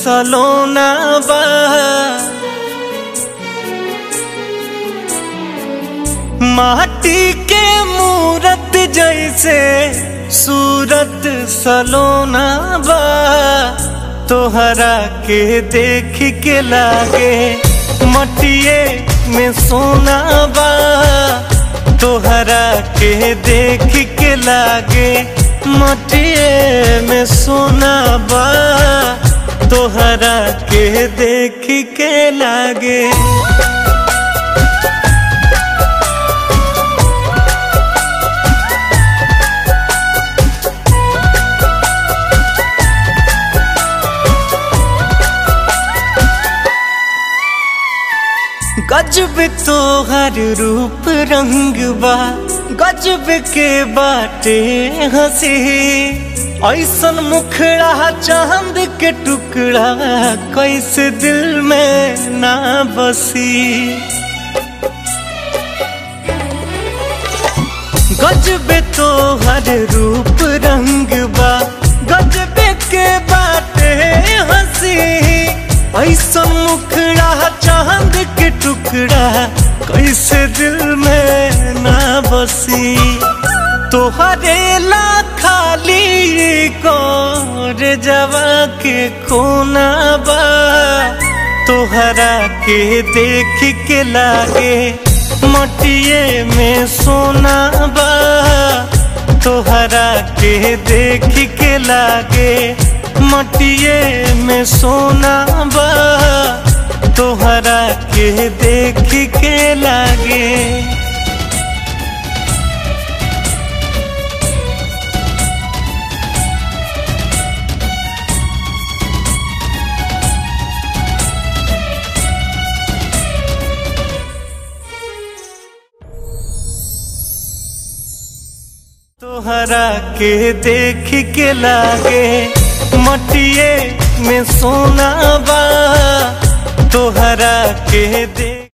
सलोना बा माटी के मूरत जैसे सूरत सलोना बा तोहरा के देख के लागे मटिए में सोना बा तोहरा के देख के लागे मटिए में सोना बा तोहरा के देख के लागे गजब तोहर रूप रंग बा गजब के बाटे हंसी ऐसन मुखड़ा चांद के टुकड़ा कैसे दिल में ना बसी गजब तोहर रूप रंग बा गजब के बाटे हंसी ऐसन मुखड़ा चांद के टुकड़ा कैसे दिल में ना बसी तोहरे ला खाली को रे जवा के कोना बा तोहरा के देख के लागे मटिए में सोना बा तोहरा के देख के लागे मटिए में सोना बा तोहरा के देख के लागे तोहरा के देख के लागे मटिए में सोना बा तोहरा के देख